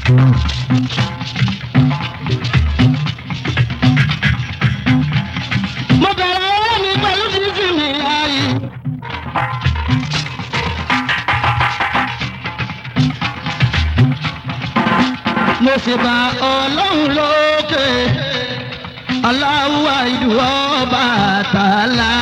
mo bẹ̀rẹ̀ ọwọ́ mi pẹ̀lú fífi mi láàyè. mo sì bá ọlọ́run lókè aláwọ̀ ìdúró bàtàlá.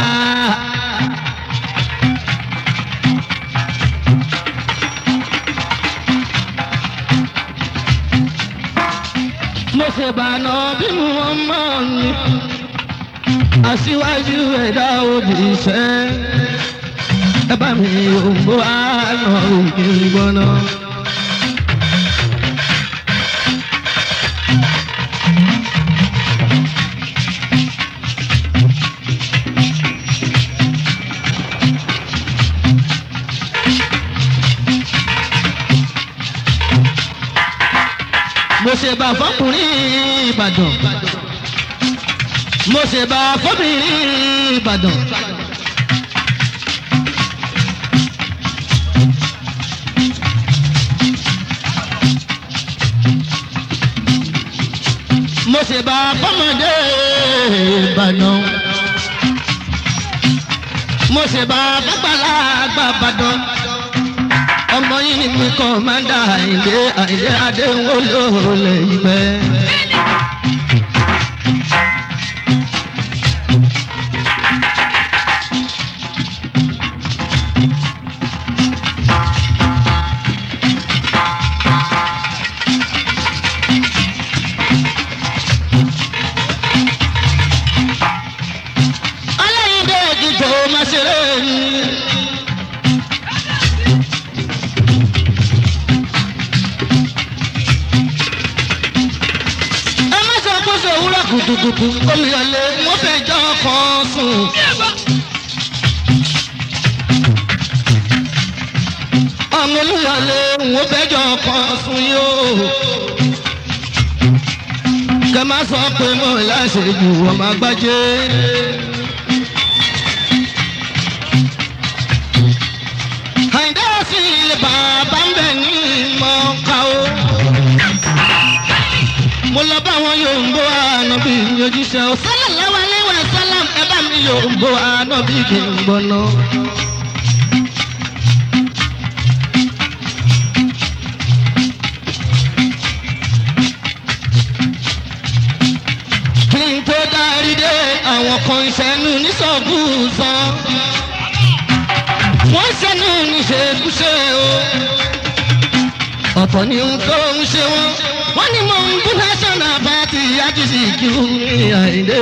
mo sì bá nà bí mo mọ̀ ní aṣíwájú ẹ̀dá òjíṣẹ́ ẹ bá mi òǹbó àná òkè gbọ́ná. mo ṣe bá fọkùnrin ìbàdàn mo ṣe bá fọbìnrin ìbàdàn. mo ṣe bá fọmọdé ìbàdàn. mo ṣe bá fọgbàlagbà ìbàdàn. ọmọ yìí ni mi kàn máa ń dà àìlé àìlé adéhùn olóòlè ìgbẹ́. aláìndé ìdìbò máa ṣeré ni. ẹ má sọ pé ṣe òwúrọ̀ kùtùkùtù olùyọlé mo fẹ́ jọ kan sùn. ọmọ olùyọlé mo fẹ́ jọ kan sùn yóò. kẹ má sọ pé mo láṣẹ jù ọmọ agbájé. àìdá sí ilé bàbá ń bẹ̀ ní mọ́ká o mo lọ bá wọn yóò ń bó ànábì ojúṣe o sallallahu alaihi wa sallam ẹ bá mi yóò ń bó ànábì kì í gbọ́ná. kí n tó dárí dé àwọn kan ìṣẹ́nu nísọ̀gùsàn wọ́n ṣẹ́nu níṣekúṣe o ọ̀pọ̀ ni ohun tó ń ṣe wọ́n wọ́n ní mò ń bú national party àtúnṣe kí ó ní àìdè.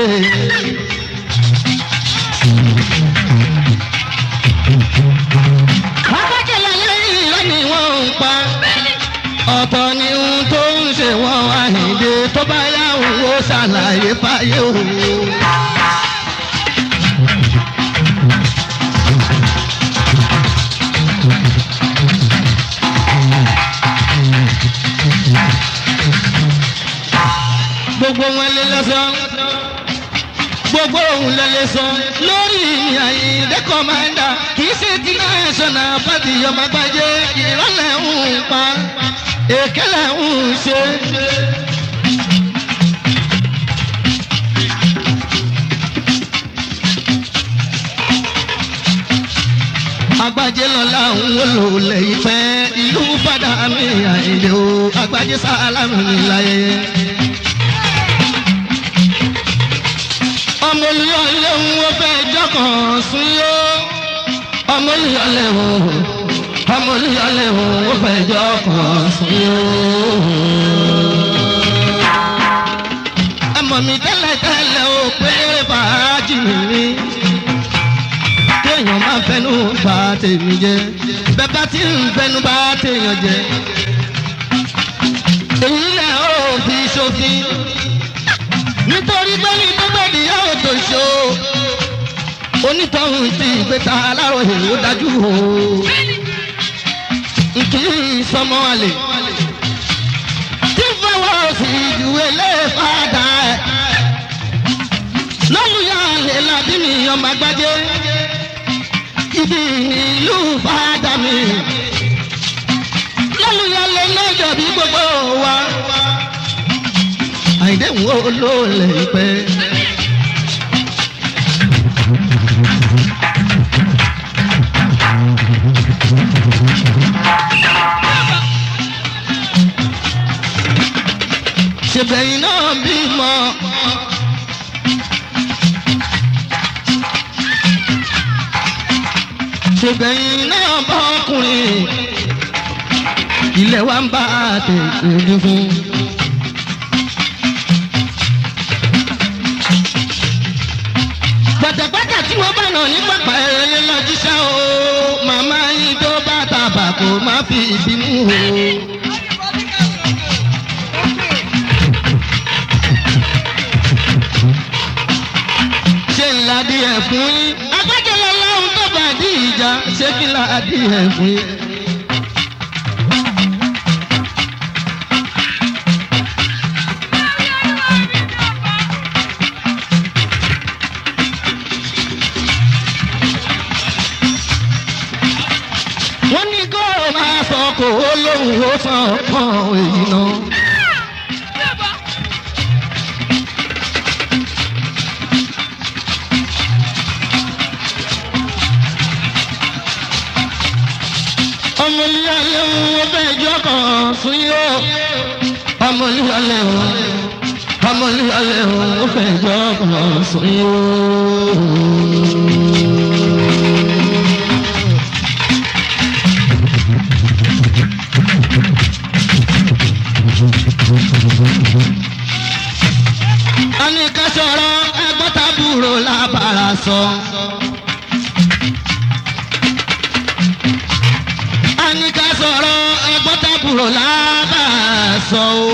akẹ́kẹ̀lẹ́ lẹ́yìn irọ́ ni wọ́n ń pa ọ̀pọ̀ ni ohun tó ń ṣe wọ́n àìdè tó bá yá òun ó ṣàlàyé fáyé òun. gbogbo wọn lè lọ sọ gbogbo òun lè lè sọ lórí àyíndé kọ́mándà kì í ṣe ti national party ọmọ àgbájé ìrọ̀lẹ́ ń pa èkélé ń ṣe. agbájé lọ́la ń wọlò lẹ́yìn fẹ́ ìlú padà mi àìlè o agbájé sálámù láyé. ọmọ olùyọlé ń wo fẹ́ jọkàn sún yó ọmọ olùyọlé ń ọmọ olùyọlé ń wo fẹ́ jọkàn sún yó. ẹmọ mi tẹ́lẹ̀ tẹ́lẹ̀ o pé fàájì mi téèyàn máa fẹnu bá tèmi jẹ bẹ́ẹ̀ bá ti ń fẹnu bá téèyàn jẹ èyí lẹ̀ ó fi ṣòfin nítorí pé ní gbẹ́gbẹ́dì yóò tó ṣó onítọ̀hún ti ìgbéta aláròyé ó dájú o nkì í sọmọ àlè tí fọwọ́ sí ju eléfàdà ẹ̀ lọ́lùyà àlè làbí mi ọmọ àgbájé ibi ìlú fàdà mi lọ́lùyà àlè lọ́jọ́ bí gbogbo wa ọlọ́run ó ló lè pẹ́. ṣèbẹ̀yìn náà bímọ. ṣèbẹ̀yìn náà bá ọkùnrin ilé wa ń bá tètè dúdú. gbàtàgbàtà tí wọ́n bá nà ní pápá ẹ̀rẹ́ lọ́jíṣẹ́ o màmá yín tó bá tàbà kò má fi ìbínú o. ṣé ńlá díẹ̀ fún yín agbájọ́lọ́ lọ́hùn tó bá dí ìjà ṣé kí ńlá díẹ̀ fún yín. wọ́n ní kó o máa sọ kó o lóhùn ó sàn kàn èyí náà. ọmọlúwalẹ̀ wọn fẹ́ jọ kàn fún yó. ọmọlúwalẹ̀ wọn ọmọlúwalẹ̀ wọn fẹ́ jọ kàn fún yó. a ní ká sọ̀rọ̀ ẹgbọ́n tábúrò lábàrá sọ. a ní ká sọ̀rọ̀ ẹgbọ́n tábúrò lábàrá sọ o.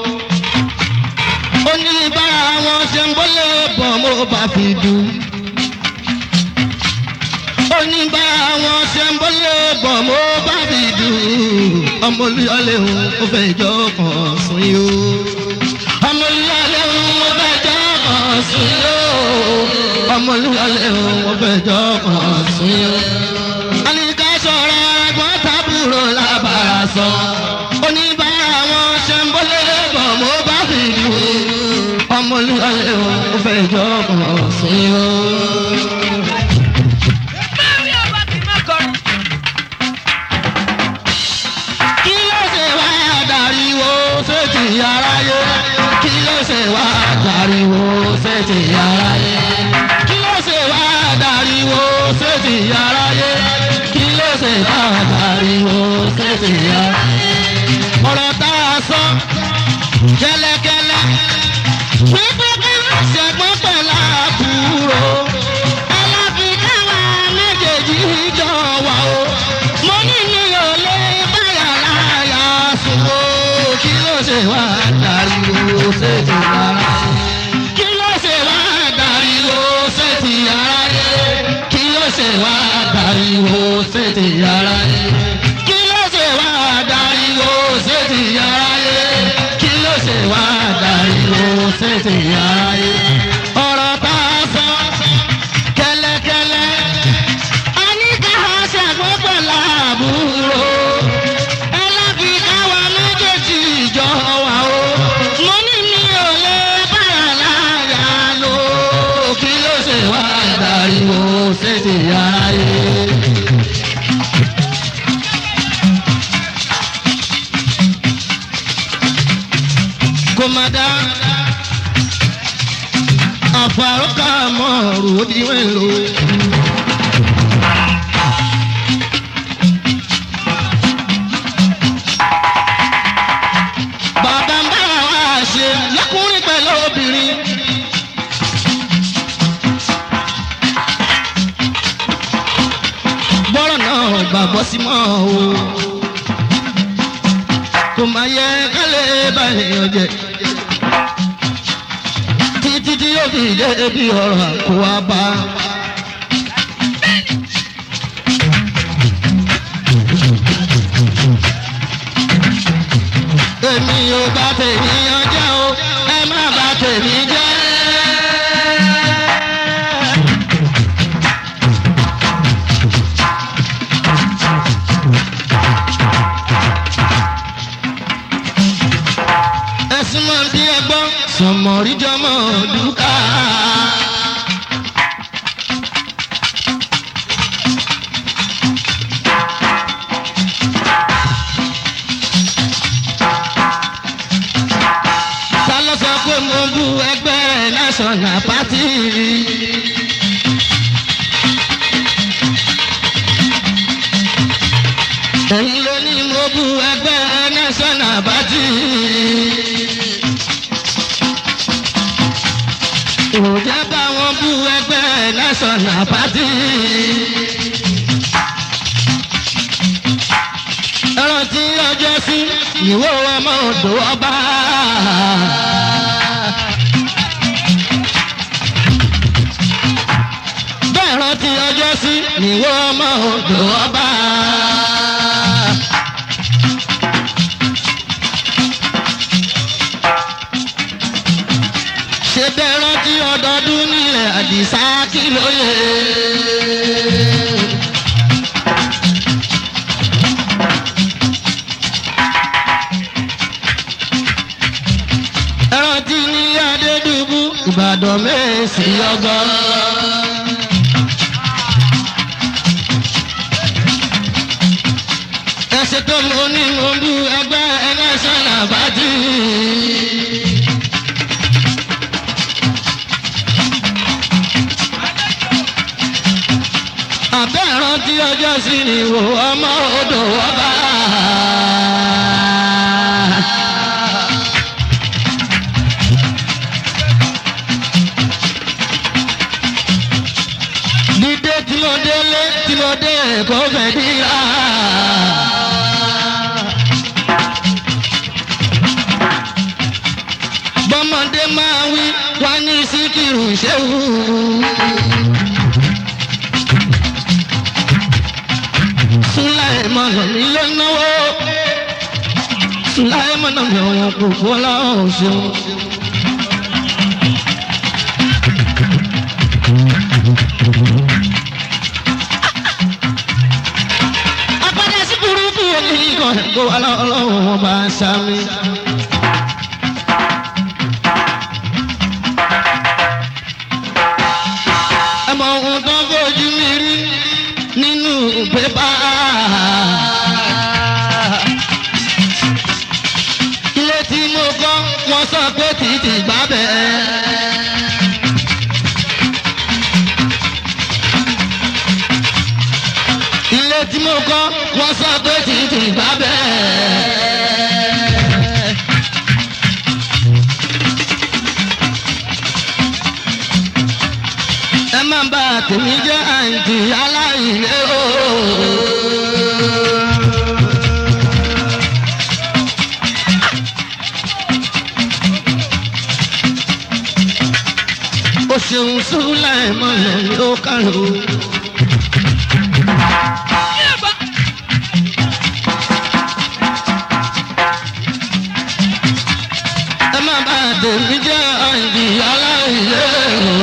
ó ní bára wọn ṣe ń bọ́lẹ̀ bọ̀ mo bá fi dùn. ó ní bára wọn ṣe ń bọ́lẹ̀ bọ̀ mo bá fi dùn. ọmọ olúyọlé òun ó fẹ́ jọ kàn sún yìí o ọmọlúwalẹ̀ wọn fẹ́ jọ kàn sí yó ọmọlúwalẹ̀ wọn fẹ́ jọ kàn sí yó. àníkà sọ̀rọ̀ ẹ̀gbọ́n tábúrò lábàrá sọ oníbàárà wọn ṣe ń bọ́lé bọ̀ mo bá fi dùn ọmọlúwalẹ̀ wọn fẹ́ jọ kàn sí yó. kí ló ṣe wá dariwo sétí aráyé kí ló ṣe wá dariwo sétí aráyé kí ló ṣe wá dariwo sétí aráyé kí ló ṣe wá dariwo sétí aráyé. ọ̀rọ̀ tá a sọ kẹ́lẹ́kẹ́lẹ́ pípẹ́ kí ló ṣẹ̀gbọ́n pẹ̀lú àbúrò aláfikà wa méjèèjì jọ wà o mo ní mi ò lè báyà láyà sùn o kí ló ṣe wá dariwo sétí ara kí ló ṣe wá dariwo sétí ara yẹ kí ló ṣe wá dariwo sétí ara yẹ kí ló ṣe wá dariwo sétí ara yẹ kí ló ṣe wá dariwo sétí ara yẹ ọ̀rọ̀ tá a sọ kẹ́lẹ́kẹ́lẹ́ àníkà ṣàgbọ́n pẹ̀lú àbúrò ẹlẹ́fìkà wa méjèèjì jọ wà o mo ní mi ò lè bára láyà lò kí ló ṣe wá dariwo ṣèṣe ayé. kò má dá àfàrọ́kà mọ́ ọ̀rùn ó di wẹ́lò. bàbá ń bá wa ṣe lọ́kùnrin pẹ̀lú obìnrin. bọ́rọ̀ náà gbàgbọ́ sí mọ́ o. kò máa yẹ kálẹ̀ báyìí ọjẹ́. títí tí yóò fi dé ibi ọ̀rọ̀ àkó wa bá. èmi ò bá tèmi ọjọ́ o ẹ má bá tèmi jẹ́. ẹ̀sùn máa ń bí ẹgbọ́n sọmọríjọmọ dúkà. ta ló sọ pé mo bú ẹgbẹ́ national party. ẹ̀yin ló ní mo bú ẹgbẹ́ national party. òjá bá wọn bú ẹgbẹ́ national party. ẹ̀rọ tí ọjọ́ sí ìwé ọmọ odò ọba. bẹ́ẹ̀ rántí ọjọ́ sí ìwé ọmọ odò ọba. ṣe bẹ́ẹ̀ rántí ọdọọdún nílẹ̀ àdìsá kí ló yẹ. ẹrántí ní adédùbú ìbàdàn mẹ́sì ọgbọ́n. ẹsẹ̀ tó mọ ní mọ̀ọ́dú ẹgbẹ́ ẹlẹ́sàn àbájú. àbẹ́ ìrántí ọjọ́ sí ni wò ọmọ odò ọba. dídé tí mo délé tí mo dé kó fẹ́ díra. bọ́mọdé máa wí wá ní síkìrù ṣéwù. Sulaimana mi ló náwó. Sulaimana mi àwọn kòkó láwọn ṣeun. Apádà sí burúkú omi kan kó wá lọ́wọ́ wọn bá ń sáré. Ẹ mọ ohun tó ń fojú mi rí nínú pépà. Ilé tí mo kọ́, wọ́n sọ pé títì gbá bẹ́ẹ̀. Ilé tí mo kọ́, wọ́n sọ pé títì gbá bẹ́ẹ̀. ẹ má bà tèmi jẹ́ àǹtí aláìlé o. o ṣeun súnlẹ̀ mọ́lẹ̀ ní ó kàrò. ẹ má bà tèmi jẹ́ àǹtí aláìlé o.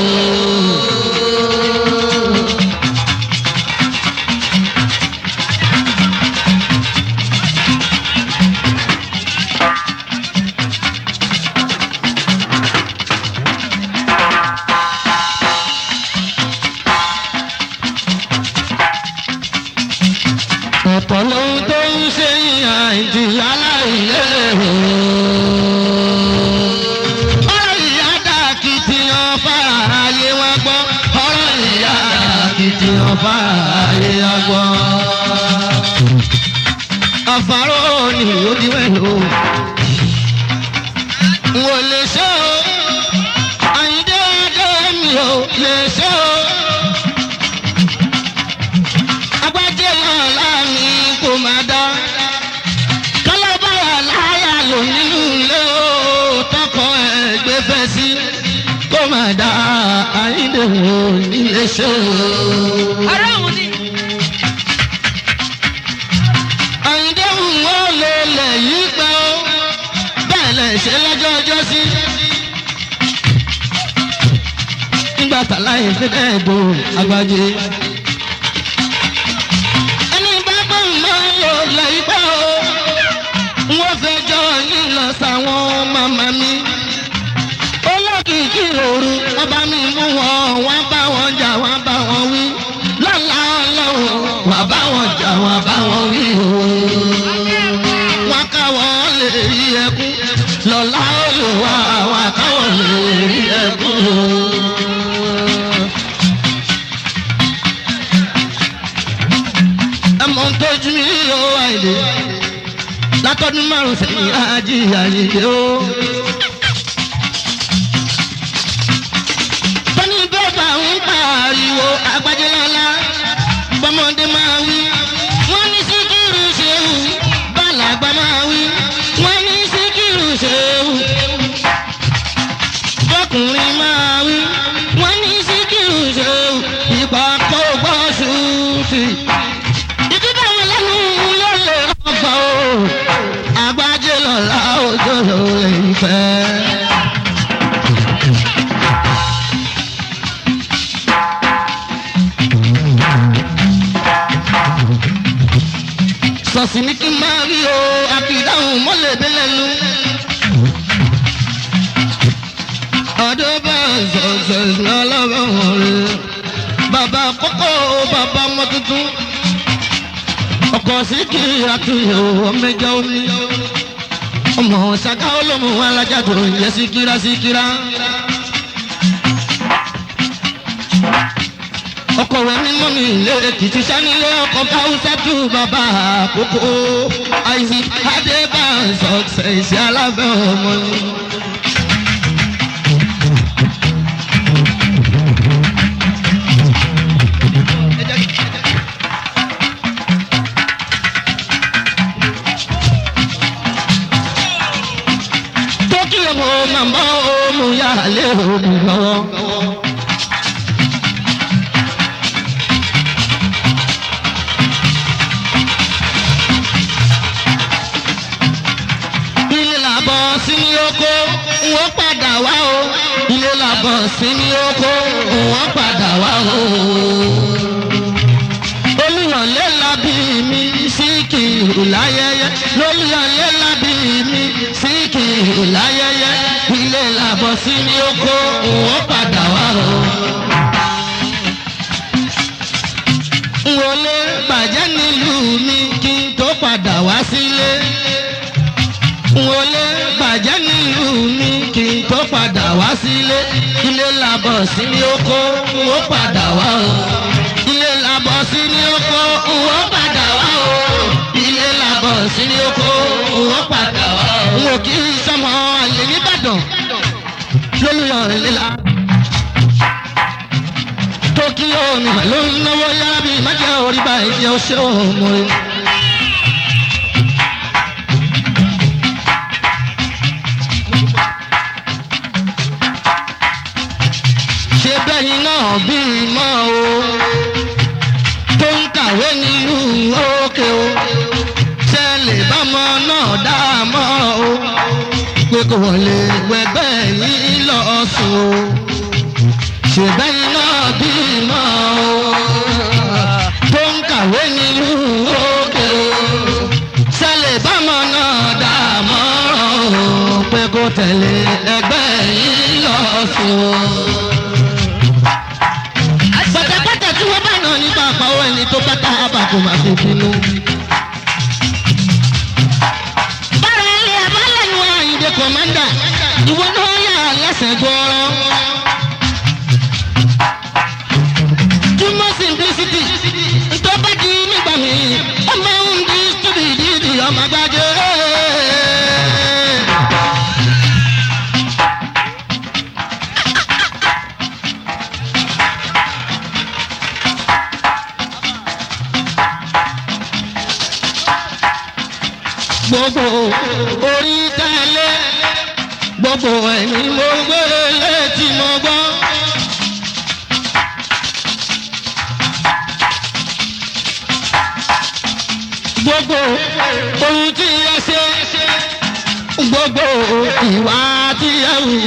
ọ̀pọ̀ lóhun tó ń ṣe ìhàn ìjìyà láìlé o. ọ̀rọ̀ ìyá dàkìtìyàn fààyè wọn gbọ́. ọ̀rọ̀ ìyá dàkìtìyàn fààyè wọn gbọ́. àfàrò ni ó di wẹ̀lú. n ò lè ṣe o. àyíndé adé mi ò lè ṣe o agbájẹ́ náà láàmì kò máa dá. kálábàrà láyà lò nínú ilé o tọkọ ẹgbẹ́ fẹ́ sí kó máa dá àyíndèwò nílé ṣe o. Ará òun ni. àyíndèwò wọn lè lẹ̀ yí pẹ́ o bẹ́ẹ̀ lẹ̀ ṣe lọ́jọ́ ọjọ́ sí. nígbà tàláyé fi dẹ́ẹ̀ do agbájé ẹni bá bá mọ yóò lẹ ibà o wọ́n fẹ́ jọ yín lọ sáwọn màmá mi ó àìlè látọdún márùn sẹ́yìn ajíyà yìí ó. tọ́ni bẹ́ẹ̀bà ń pariwo àgbájẹ́ lọ́la bọ́mọdé máa wí. wọ́n ní síkírù ṣéwù bàlágbà máa wí. wọ́n ní síkírù ṣéwù bọ́kùnrin máa wí. wọ́n ní síkírù ṣéwù ìgbà kó gbọ́ ṣùtì. ìdíbà wọn lẹ́nu ló lè rọ́gbà o. àgbájẹ́ lọ́la òjò ló lè fẹ́. sọ̀sì ní kí n máa rí o àfidáhùn mọ́lẹ̀ délẹ́nu. ọdún bá sọ̀sẹ̀ lọ́lọ́rọ̀ rẹ̀ bàbá kókó bàbá ọmọ tuntun ọkọ̀ sí kí àtúnyẹ̀ ọmọ ẹja omi ọmọ ṣàkà olómù alájà tó ń yẹ síkírá síkírá. ọkọ̀ rẹ̀ mímọ́ mi ilé èkìtì sanilé ọkọ̀ káwùsà tù bàbá àkókò àìsí adébánsọ ṣèṣe alábẹ́ ọmọ ni. tókì ọmọ màmá ọmọ yàrá lé òbí lọ́wọ́. ilé làbọ̀ sí ní oko wọ́n padà wá o ilé làbọ̀ sí ní oko wọ́n padà wá o. olùyọ̀lé labí mi sí kìrù láyẹyẹ lolùyọ̀lé labí mi sí kìrù láyẹyẹ ilé làbọ̀ sí ní oko wọ́n padà wá o. wọlé bàjẹ́ nílùú mi kí n tó padà wá sílé wọlé bàjẹ́ nílùú mi kí n tó padà wá sílé ilé làbọ̀ sí ní oko wọ́n padà wá o ilé làbọ̀ sí ní oko wọ́n padà wá o ilé làbọ̀ sí ní oko wọ́n padà wá o. n ò kí n sọmọ àlè nìbàdàn lólùyọ̀ ìlera tókíyó ni ló ń náwó yára bíi májá orí báyìí jẹ́ ọṣẹ́ òmùrè. ṣe bẹ́yìn náà bí mọ́ o tó ń kàwé nílùú òkè o tẹ́lẹ̀ bámọ náà dá mọ́ o pé kò lè wẹgbẹ́ yìí lọ sùn o ṣe bẹ́yìn náà bí mọ́ o tó ń kàwé nílùú òkè o tẹ́lẹ̀ bámọ náà dá mọ́ o pé kò tẹ̀lé ẹgbẹ́ yìí lọ sùn o pátápátá tí wọ́n bá nà nípa àpáwọ́ ẹni tó bá tá a bá kó máa fi bínú. bára ilé abálẹ̀ ni wọ́n àyìnbó kọ̀mándà ìwọ náà yà lẹ́sẹ̀ gbọ́rọ́. túmọ̀ simplicity ntọ́ bá di nígbà mi ọmọ ń di stúdì dídì ọmọ gbájẹ́. gbogbo orí tẹ́lẹ̀ gbogbo ẹni mo gbé létí mo gbọ́. gbogbo ohun tí ẹ ṣe gbogbo ìwà tí ẹ wù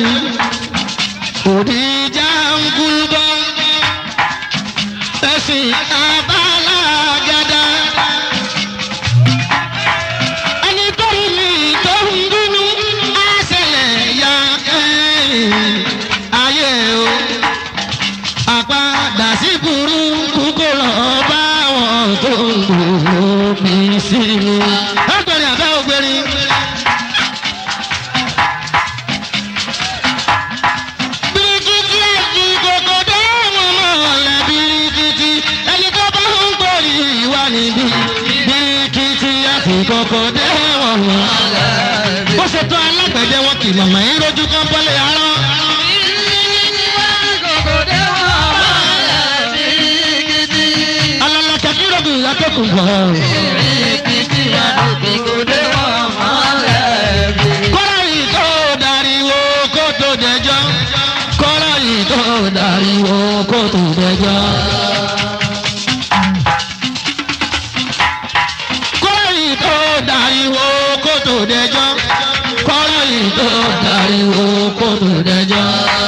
òdìjà ń kú bọ́ ẹ̀sìn abálágádá. ẹni tó ń mi tó ń bínú á ṣẹlẹ̀ ya kẹ́yìn ayé o. àpadà sí burúkú kó lọ bá wọn tó ń gbòòrò bí sí mi. ọgbẹ́rin àbẹ́ ògbẹ́rin. birikiti ẹ̀jú kòkòdé wọn mọ̀ ọ̀lẹ́ birikiti ẹni tó bá ń gbòòrì wà níbí birikiti. fi kókó dé wọn mọ́. bó ṣe tó alágbẹ̀dẹ wọn kì mọ̀mọ́ yín lójú kan bọ́lẹ̀ arán. alala kakirogun atọ́kùn bọ̀. kọ́lá yìí tó dariwo kó tó dẹjọ́. kọ́lá yìí tó dariwo kó tó dẹjọ́. kọ́lá yìí tó dariwo kó tó dẹjọ́. kọ́lá yìí tó dariwo kó tó dẹjọ́.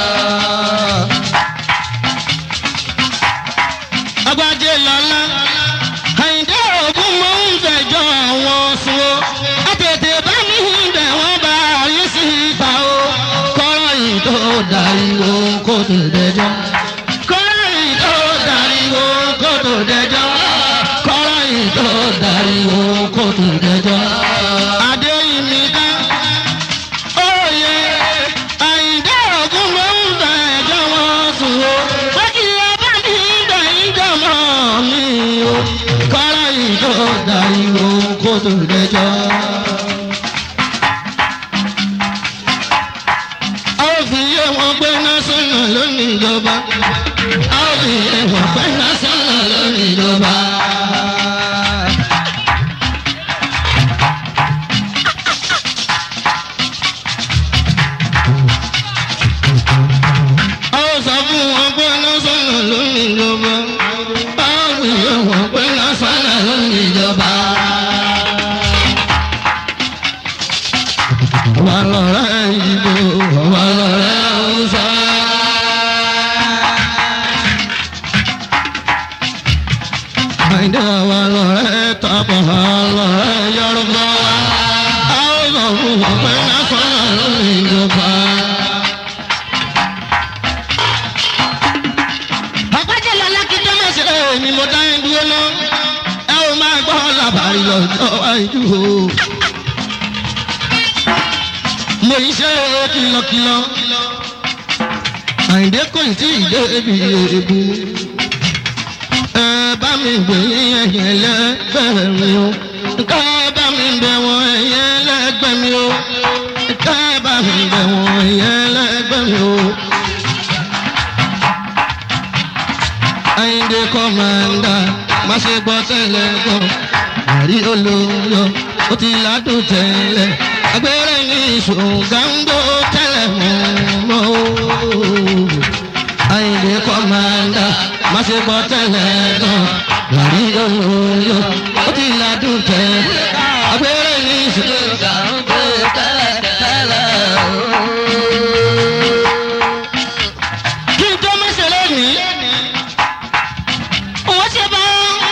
agbájé lọ́lá àyìndé ògún mò ń fẹjọ́ àwọn sùn o àtètè bá mi ń bẹ̀ wọ́n bá rí sí ìta o kọ́rọ̀ yìí tó dariwo kó tó dẹjọ́ kọ́rọ̀ yìí tó dariwo kó tó dẹjọ́ kọ́rọ̀ yìí tó dariwo kó tó dẹjọ́ adéyìnmí dá òye àyìndé ògún mò ń fẹjọ́ wọn sùn o wọ́n kì í bá mi ń bẹ̀ ìjọmọ́ mi o kọ́rọ̀ yìí tó dariwo kó tó dẹjọ́. a ó fi yé wọn pé násánà lónìí ìjọba a ó fi yé wọn pé násánà lónìí ìjọba. a ó sọ fún wọn pé násánà lónìí ìjọba a ó fi yé wọn pé násánà lónìí ìjọba. wà lọ́rẹ́ ìbò wà lọ́rẹ́ ọ̀sà. àìdá wà lọ́rẹ́ tọ́pọ̀ wà lọ́rẹ́ yorùbá wa. a ó sọ fún wọn pé násánà lónìí ìjọba. àpájẹ́ lọ́lá kí tó má ṣe é ni mo dá ẹ dúró lọ. ẹ ò máa gbọ́ làbàrí lọ́jọ́ àìjú o. mo ń ṣe kìlọ̀kìlọ̀. àyìndé kò tí ì dé ibi èébú. ẹ bá mi gbé ẹyẹ lẹ́gbẹ̀ẹ́ mi o. ká bá mi bẹ̀ wọ́n ẹyẹ lẹ́gbẹ̀ẹ́ mi o. ká bá mi bẹ̀ wọ́n ẹyẹ lẹ́gbẹ̀ẹ́ mi o. Àyìndé kọ́mándà má ṣe gbọ́ tẹ́lẹ̀ gbọ́ àrí olóyọ ó ti ládùn tẹ́lẹ̀ agbẹ́rẹ́ ní ṣòǹgàǹgbò tẹ́lẹ̀ mọ́ o. Àyìndé kọ́mándà má ṣe gbọ́ tẹ́lẹ̀ gbọ́ àrí olóyọ ó ti ládùn tẹ́lẹ̀ agbẹ́rẹ́ ní ṣòǹgàǹgbò tẹ́lẹ̀ tẹ́lẹ̀ o. Kí n tó mẹ́sẹ̀ lónìí wọ́n ṣe bá.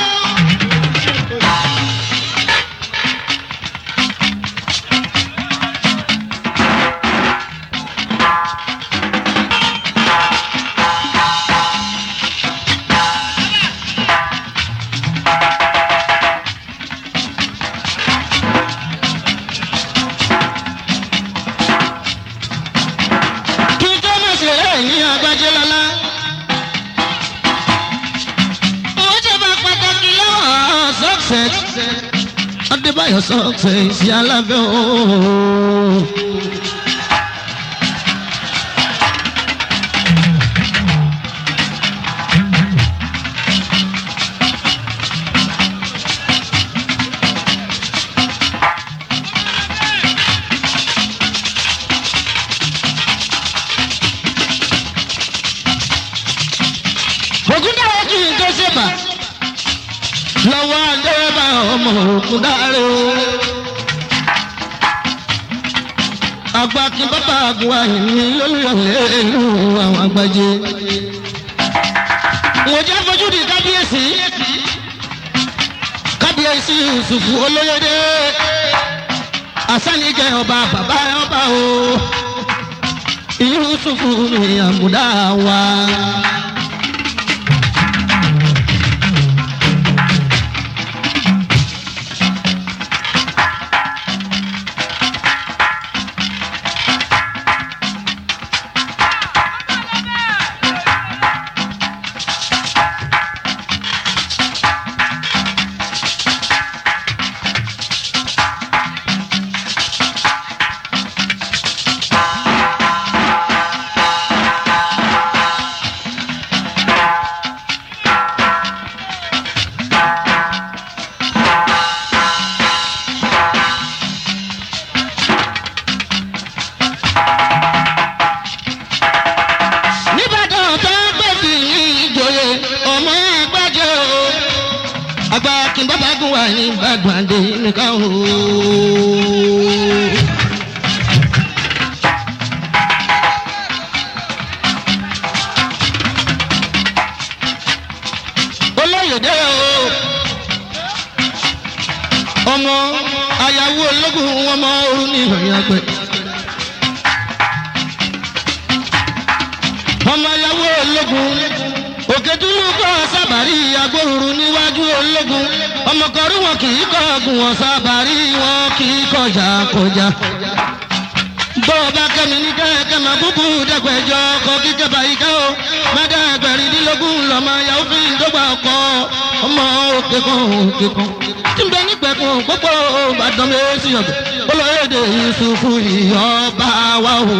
kí n tó má ṣe rẹ̀ ní agbájẹ́ lọ́lá. ó ṣe bá pàtàkì lọ́wọ́ success. adébáyọ̀ success alábẹ́ ooo. ògúndáwọ̀ kì í tó ṣèbà lọ́wọ́ adéwọ́bà ọmọ ògúndáre o. àgbà kí bàbá àgùn àyìnbí lólùyọ̀lẹ̀ ìlú àwọn àgbàjẹ. mo jẹ́ fojú di kábíyèsí kábíyèsí Yusufu olóyèdè asánijẹ́ ọba bàbá ọba o Yusufu mi àmúdá wa. ká o. olóyèdè o ọmọ ayáwó ológun wọn mọ orun ní ìròyìn àgbẹ. ọmọ ayáwó ológun òkèdúró kọ́ sábàrí agbóhùrú níwájú ológun ọmọkọ̀rí wọn kì í kọ́ ọ̀gùn wọn sábàrí wọn kì í kọjá kọjá. bó o bá kẹ́mi ní kẹ́kẹ́ máa búbú dẹ́gbẹ̀jọ ọkọ̀ kíkẹ́ báyìí ká o má dá ẹgbẹ̀rindínlógún lọ́mọ yahoo fi ń dọ́gba ọkọ̀ ọmọ òkè kan òkè kan. tí n bẹ nígbẹ̀kùn pópó ìbàdàn méjì ọ̀gbẹ̀ olóyèdè yusufu ìyọba wa o.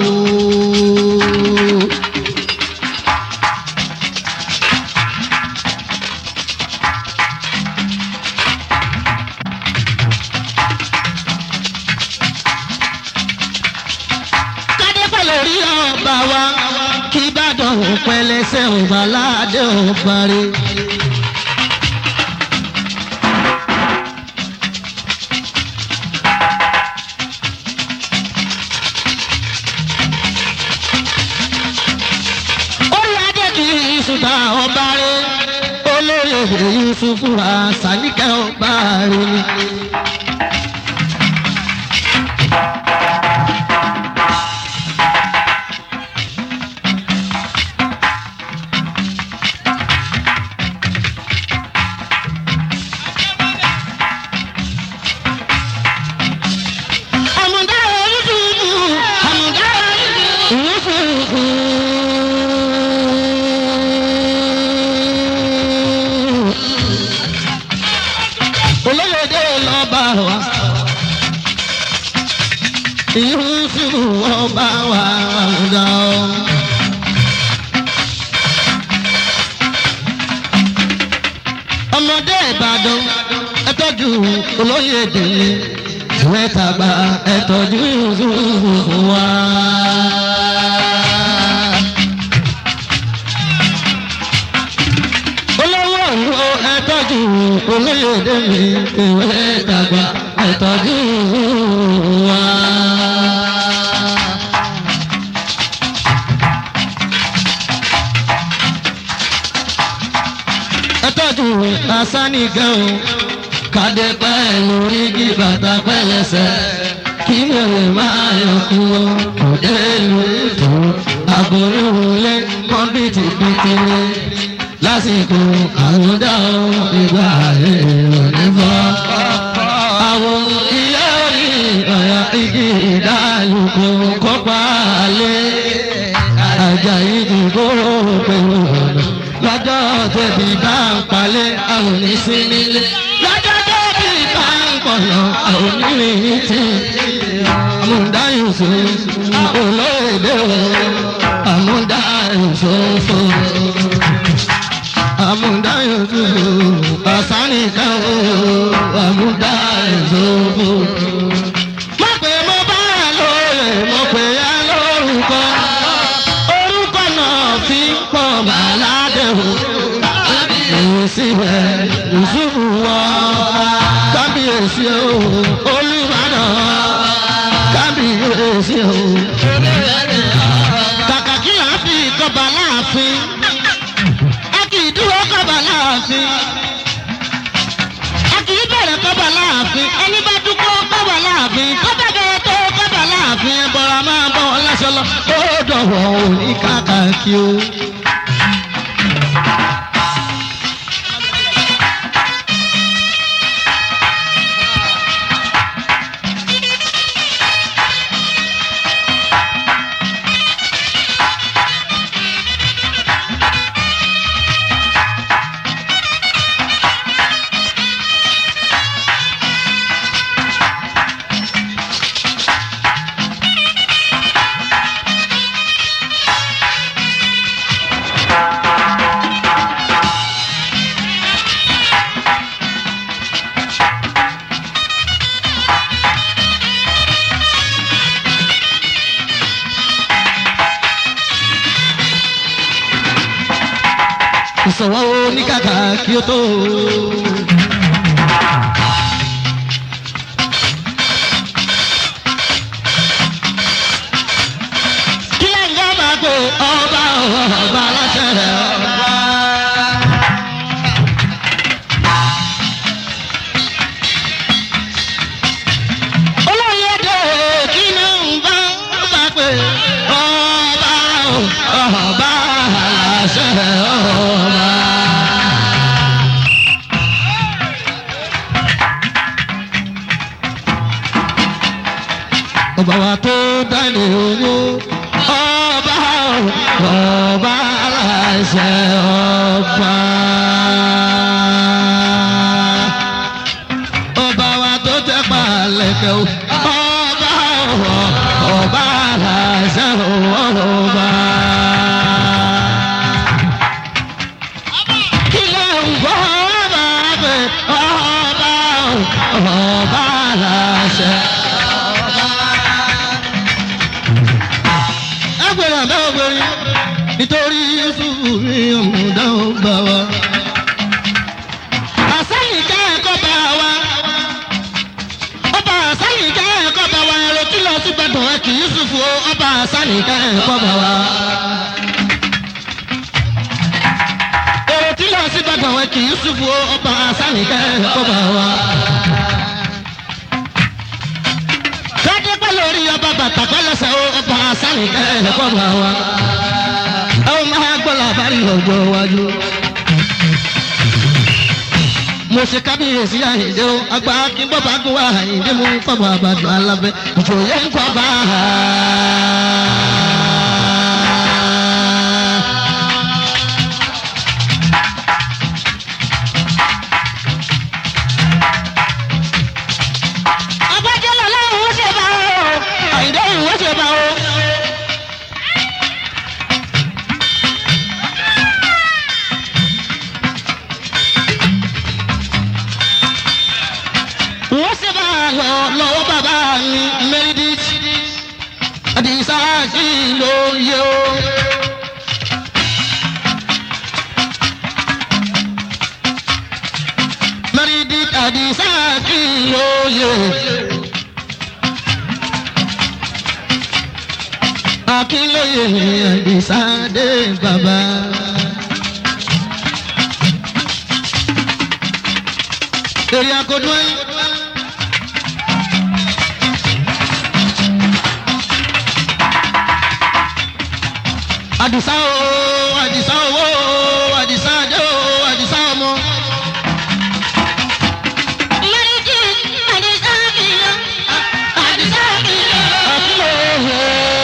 kádépọ̀ lórí ọba wa kí ìbàdàn pẹlẹsẹ̀ ọba aládé ọba rẹ̀. orí adé kì í ṣùgbọ́n ọba rẹ̀ olóyè yusufu àṣàlíkẹ́ ọba rẹ̀. àmùdá yusufu àmùdá yusufu. olóyèdè lọ́ba wa yusufu ọba wa àmùdá o. ọmọdé ìbàdàn ẹ tọ́jú olóyèdè mi ìwé tàgbà ẹ tọ́jú yusufu wa. olówó ìwọ ẹ tọ́jú olóyèdè mi ìwé tàgbà ẹ tọ́jú wa. ẹ tọ́jú asánìkẹ́ o kàdé pẹ̀lú rígì bàtà pẹ̀lẹ́sẹ̀ kí lèrè máa yọ kú o òde ìlú tó àgbòrúwọlé kọ́mpìtì pétéré lásìkò àwòdà ìgbà èrò nífọ̀. àwọn ilé orí ọ̀yà igi ìdálùkù kópa lé àjàyí ìdìbòrò pẹ̀lú ọ̀nà lọ́jọ́ tẹ̀bí bá ń palẹ̀ àwọn oníṣẹ́ni lé lọ́jọ́ tẹ̀bí bá ń pọ̀nà àwọn onírin tí àmúdáyùn fún olóòdè àmúdáyùn fún àmúdáyùn fún àsánìkan àmúdáyùn fún. mo pè mo bá lóore mo pè á lórúkọ orúkọ náà fi ń pọ̀ bàládé o. Èsì rẹ̀ Yusufu wọ kábíyèsí o Olúbàdàn kábíyèsí o. Kàkà kí là á fi kọba láàfin, a kì í dúró kọba láàfin. A kì í bẹ̀rẹ̀ kọba láàfin, ẹni bá dúpọ̀ kọba láàfin, kọ́tà bẹ̀rẹ̀ tó kọba láàfin, ẹ bọ̀rọ̀ máa bọ̀ lásán lọ. Ó dọ̀wọ́ òní kàkà kí o. ìsọ̀wọ́ oníkàkà kí ó tó. ọba wa tó dání owó ọba ọba aláṣẹ ọba. ọba wa tó tẹ́ palẹ̀kẹ́ o ọba ọba aláṣẹ ọba. kí ló ń gbọ́ ọba bẹ̀ ọba ọba aláṣẹ ẹgbẹ̀rún àbẹ́ obìnrin nítorí yusufu mi ọ̀mùdá ọgbà wa. àsẹ́yìn ká ẹ̀kọ́ bá wa. ọba àsẹ́yìn ká ẹ̀kọ́ bá wa ẹ̀rọ tí lọ sí gbẹ̀dọ̀ ẹ̀ kì í yusufu o ọba àsẹ́yìn ká ẹ̀kọ́ bá wa. èrò tí lọ sí gbẹ̀dọ̀ ẹ̀ kì í yusufu o ọba àsẹ́yìn ká ẹ̀kọ́ bá wa. kádépẹ́ lórí ọba bàtà pẹ́lẹ́sẹ̀ o ọba àsálì ẹ̀ẹ́dẹ́gbọ́n bá wa. ẹ ó máa gbọ́ làbárí ọjọ́ iwájú. mo ṣe kábíyèsí àyíndé o àgbà akínbọ́ bá gún wa àyíndé mú kọ́bọ̀ àbàdàn alábẹ́ ìjòyè ń kọ́ bá a. Ọbàjọ́ lọ́lọ́run ó ṣe bá o. àyíndé ìwé ṣe bá o. wọ́n ṣe bá a lọ lọ́wọ́ bàbá mi mẹ́rìndínlẹ́sì àdìsá sí lóye o. mẹ́rìndínlẹ́sì àdìsá sí lóye. akínlóye àdìsá dé bàbá. èrè àkọ́dún ẹ̀yìn. àdìsá o àdìsá owó o àdìsá adé o àdìsá ọmọ. Mẹ́rìndì Àdìsá kìlọ̀. Àdìsá kìlọ̀. akínlóye.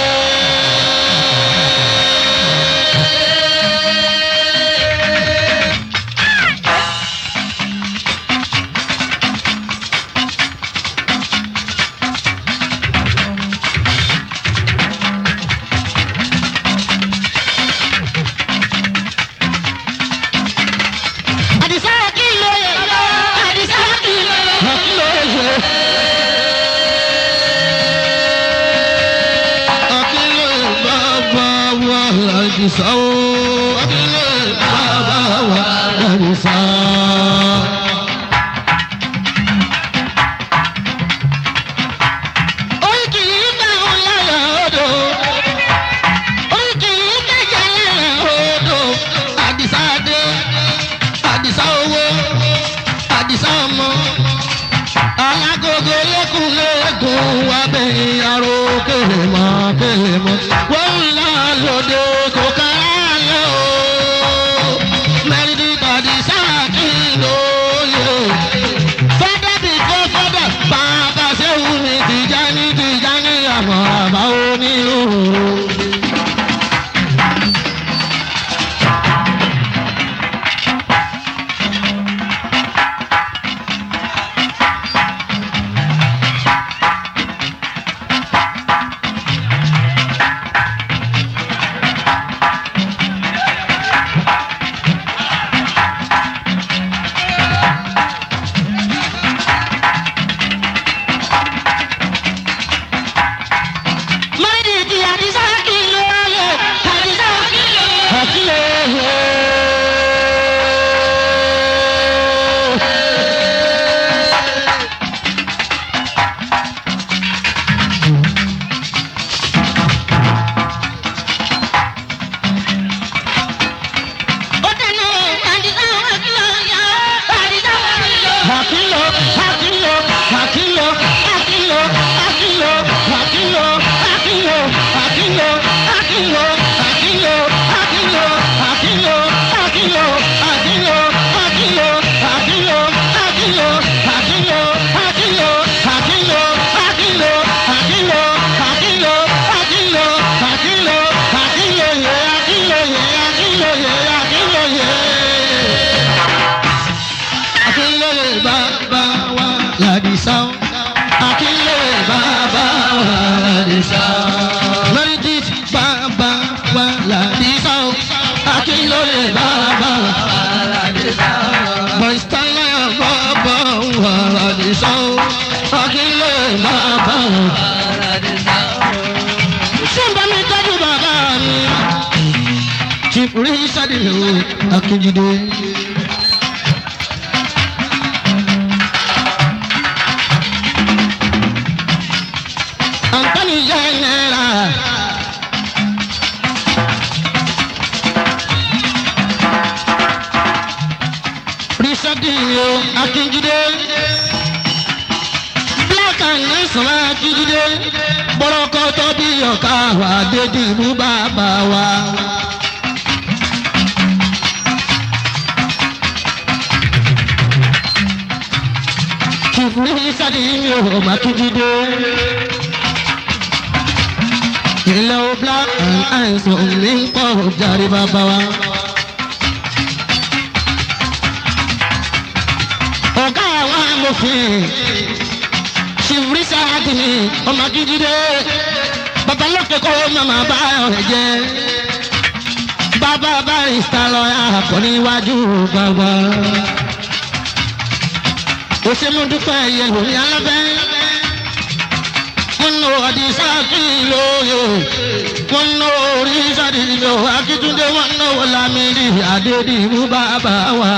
Àdìsá kìlọ̀. Àdìsá kìlọ̀. akínlóye. akínlóye bàbá wa àdìsá o akínlóye bàbá wa àdìsá. orí kì í bá òun lára odò orí kì í kẹjà lára odò àdìsá dé àdìsá owó àdìsá ọmọ alágogo lẹ́kùn lẹ́kùn wá bẹ́yìn aró kèlè mọ́ kèlè mọ́ wọ́n ń lọ lóde kò kára Akílẹ̀ bàbá wa làdìsá. Mẹ́rìndínlẹ́t bàbá wa làdìsá o. Akílẹ̀ bàbá wa làdìsá. Mọ̀sítálà bàbá wa làdìsá o. Akílẹ̀ bàbá wa làdìsá. Ṣé ń bá mi tọ́jú bàbá mi? Chief Richard Lewo Akíjídé. Anthony General. Richard Lewo Akíjídé. Black and Nelson Akíjídé. Bọ́lọ́kọ́ tó bí ọ̀ka wà dédì mú bàbá wa. Chief Richard Lewo Akíjídé. Ilé o black and àìsàn mi ń pọ̀ jàre bàbá wa. Ọ̀gá àwọn amòfin ṣìfúrísà kìíní ọmọ akíndídé bàbá lókè kó màmá bá ọ̀rẹ́ jẹ́. Bàbá barista lọ́yà kọ́ níwájú bàbá. Òṣèmúdúpẹ́ yẹ̀wò ní alábẹ́ wọn nọ àdìsá kí lóye wọn nọ oríṣà dìbò akíntúndé wọn nọ wọlámídì àdédìbò bàbá wa.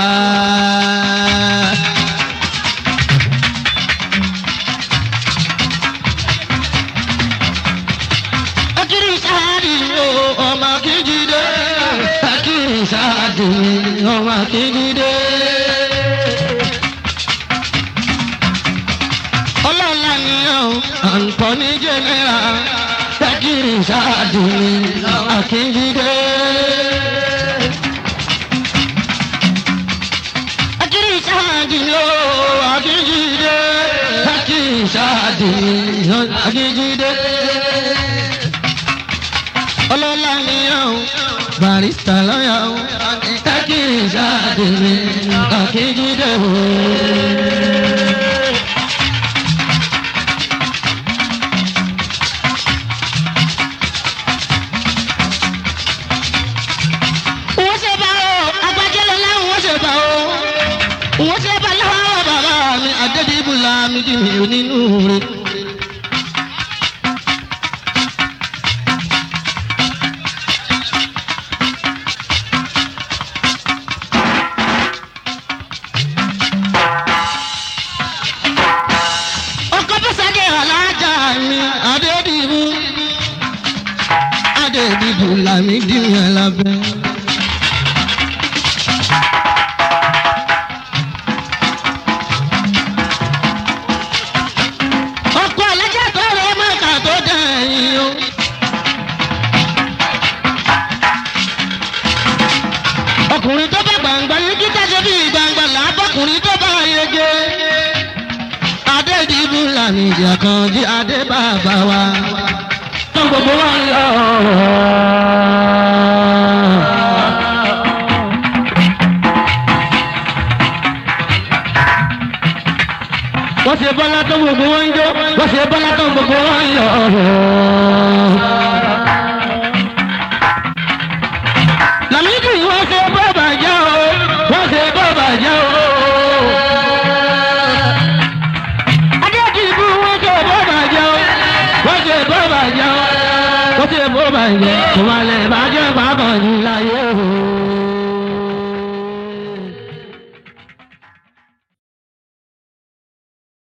akiri sáàdì o ọmọ akíjídé akiri sáàdì ọmọ akíjídé. ọlọ́lá ni ọ́ àǹtọ́ní jẹ́nẹ́ra dákìrì sáàdì akíndídé. akíndí sáàdì ó akíndídé dákìrì sáàdì akíndídé. ọlọ́lá ni ọ́ barista lọ́yà ó dákìrì sáàdì akíndídé. wọ́n ṣe bá o agbájẹ́lẹ̀ láwọn wọ́n ṣe bá o wọ́n ṣe bá láwọn bàbá mi àdédìbùlà mi kì mí ò nínú rẹ̀. ọkọ bọ́sàdé alájà mi àdédìbù àdédìbùlà mi dì mí lábẹ́. ọkọ alájà tó rẹ mọ́ta tó dẹ̀yìn o. ọkùnrin tó bá gbàngbà ní kíkà ṣe bí gbàngbà làbọ̀kùnrin tó bá yege. adédìbò làmì ìjà kan jí adé bàbá wa. tó gbogbo wọn lọ. wọ́n ṣe bọ́lá tó gbogbo wọn ń jó wọ́n ṣe bọ́lá tó gbogbo wọn ń yọ̀. Lámídì wọ́n ṣe bọ́ bàjẹ́ o wọ́n ṣe bọ́ bàjẹ́ o. Adéjìbú wọ́n ṣe bọ́ bàjẹ́ o wọ́n ṣe bọ́ bàjẹ́ o wọ́n ṣe bọ́ bàjẹ́ kò má lè bàjẹ́ pàápàá ní láyé.